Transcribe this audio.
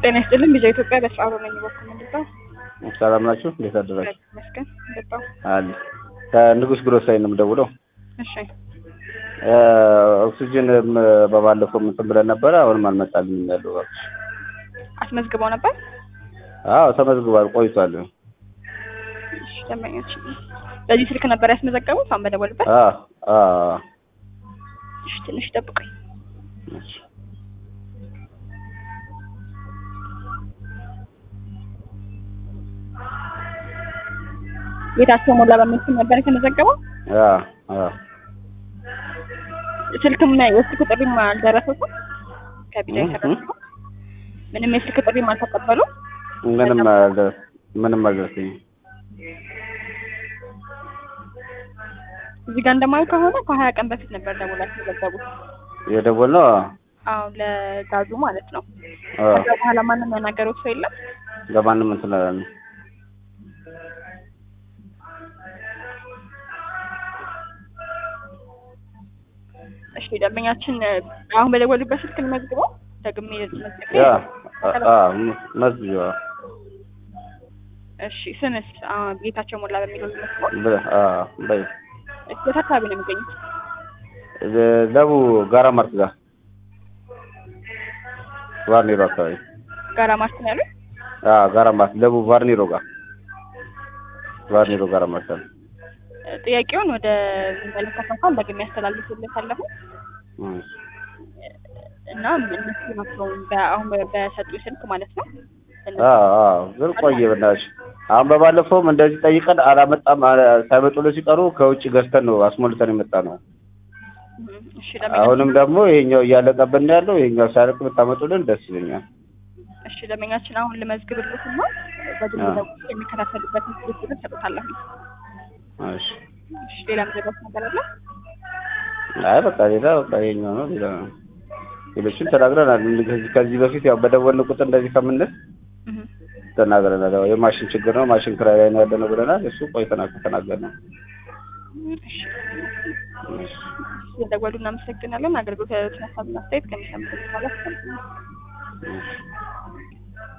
ጤና ይስጥልን ቢዛ ኢትዮጵያ በስራ በመኝ በኩል ምንድነው? ሰላም ናችሁ? እንዴት አደራችሁ? መስገን ገባው። አለ ከንጉስ ግሮሳይ ነው የምደውለው። እሺ ኦክሲጅን በባለፈው እንትን ብለን ነበረ። አሁንም አልመጣልኝም ያለው እባክሽ። አስመዝግበው ነበር። አዎ ተመዝግቧል፣ ቆይቷል። እሺ ደንበኞች በዚህ ስልክ ነበር ያስመዘገቡት? አሁን በደወልበት። አዎ አዎ እሺ ትንሽ ጠብቁኝ። እሺ ቤታቸው ሞላ በሚል ስም ነበር የተመዘገበው። አዎ አዎ ስልክም የስልክ ጥሪም አልደረሰውም። ከቢዛ እህ የተደረሰው ምንም የስልክ ጥሪም አልተቀበሉ። ምንም አልደ- ምንም አልደረሰኝም። እዚህ ጋር እንደማየው ከሆነ ከሀያ ቀን በፊት ነበር ደውላ ያስመዘገቡት። የደወልነው አዎ ለጋዙ ማለት ነው። አዎ ከዛ በኋላ ማንም ያናገሩት ሰው የለም። ለማንም እንትን አላልንም። እሺ ደንበኛችን አሁን በደወሉበት ስልክ ልመዝግበው ደግሜ መዝግቤ ያ አዎ መዝጊያ እሺ ስምስ አሁን ጌታቸው ሞላ በሚለው ልመዝግበው በ- አዎ በይ እሺ የት አካባቢ ነው የሚገኙት ለቡ ጋራ ማርት ጋር ቫርኒሮ አካባቢ ጋራ ማርት ነው ያሉት አዎ ጋራ ማርት ለቡ ቫርኒሮ ጋር ቫርኒሮ ጋራ ማርት አለ። ጥያቄውን ወደ ሚመለከተው እንኳን ደግሜ ያስተላልፍልታለሁ እም። እና እነሱ ናቸው በ- አሁን በሰጡ ስልክ ማለት ነው እነሱ- አዎ አዎ ግን ቆየ በእናትሽ። አሁን በባለፈውም እንደዚህ ጠይቀን አላመጣም አለ- ሳይመጡልን ሲቀሩ ከውጭ ገዝተን ነው አስሞልተን የመጣ ነው። እም፣ እሺ ደንበኛ አሁንም ደግሞ ይሄኛው እያለቀብን ነው ያለው። ይሄኛው ሳያልቅ ብታመጡልን ደስ ይለኛል። እሺ ደንበኛችን አሁን ልመዝግብልት እና በግል አዎ። ደውዬ የሚከታተሉበትን ስልክ ሰጡታለሁ እሺ እሺ ሌላ ምዘጋት ነገር አለ አይ በቃ ሌላ በቃ ይሄኛው ነው ሌላ ሌሎችን ተናግረናል። ከዚህ ከዚህ በፊት ያው በደወልን ቁጥር እንደዚህ ከምንል እም፣ ተናግረናል። ያው የማሽን ችግር ነው ማሽን ክራይ ላይ ነው ያለነው ብለናል። እሱ ቆይተናል ከተናገርነው። እሺ እሺ ስለደወሉ እናመሰግናለን። አገልግሎት ያሉትን ሀሳብና አስተያየት ከሚሰሙት በኋላ እሺ